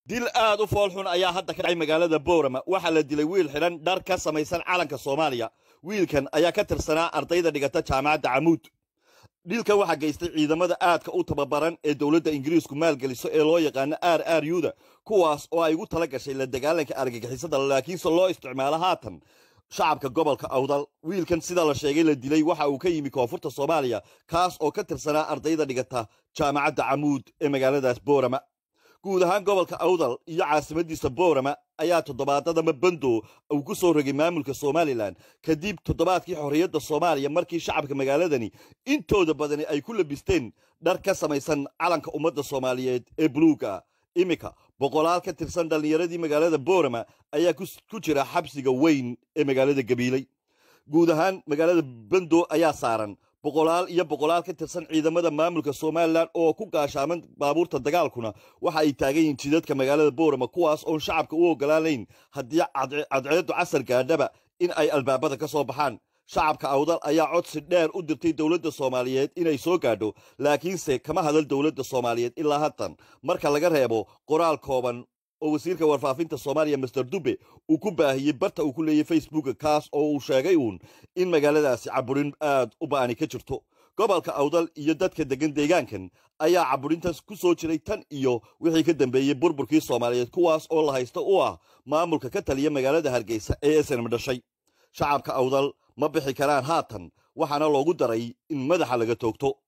dil aad u foolxun ayaa hadda ka dhacay magaalada boorama waxaa la dilay wiil xidhan dhar ka samaysan calanka soomaaliya wiilkan ayaa ka tirsanaa ardayda dhigata jaamacadda camuud dhilkan waxaa geystay ciidamada aadka u tababaran ee dowladda ingiriisku maalgeliso ee loo yaqaano r r yuda kuwaas oo ay ugu tala gashay la dagaalanka argagixisada laakiinse loo isticmaalo haatan shacabka gobolka awdal wiilkan sida la sheegay la dilay waxa uu ka yimi koonfurta soomaaliya kaas oo ka tirsanaa ardayda dhigata jaamacadda camuud ee magaaladaas boorama guud ahaan gobolka awdal iyo caasimadiisa boorama ayaa toddobaadadama bando uu ku soo rogay maamulka somalilan kadib toddobaadkii xorriyadda soomaaliya markii shacabka magaaladani intooda badani ay ku labisteen dhar ka samaysan calanka ummadda soomaaliyeed ee buluuga iminka boqolaal ka tirsan dhallinyaradii magaalada boorama ayaa ku jira xabsiga weyn ee magaalada gabiiley guud ahaan magaalada bando ayaa saaran boqolaal iyo boqolaal ka tirsan ciidamada maamulka somalilan oo ku gaashaaman baabuurta dagaalkuna waxa ay taagan yihiin jidadka magaalada boorama kuwaas oon shacabka u ogolaanayn haddii cadceeddu casar gaadhaba in ay albaabada ka soo baxaan shacabka awdal ayaa codsi dheer u dirtay dowladda soomaaliyeed inay soo gaadho laakiinse kama hadal dowladda soomaaliyeed ilaa haatan marka laga reebo qoraal kooban oo wasiirka warfaafinta soomaaliya master dube uu ku baahiyey barta uu ku leeyay facebooka kaas oo uu sheegay uun in magaaladaasi caburin aad u ba'ani ka jirto gobolka awdal iyo dadka deggan deegaankan ayaa caburintaas ku soo jiray tan iyo wixii ka dambeeyey burburkii soomaaliyeed kuwaas oo la haysta u ah maamulka ka taliya magaalada hargeysa ee snm dhashay shacabka awdal ma bixi karaan haatan waxaana loogu daray in madaxa laga toogto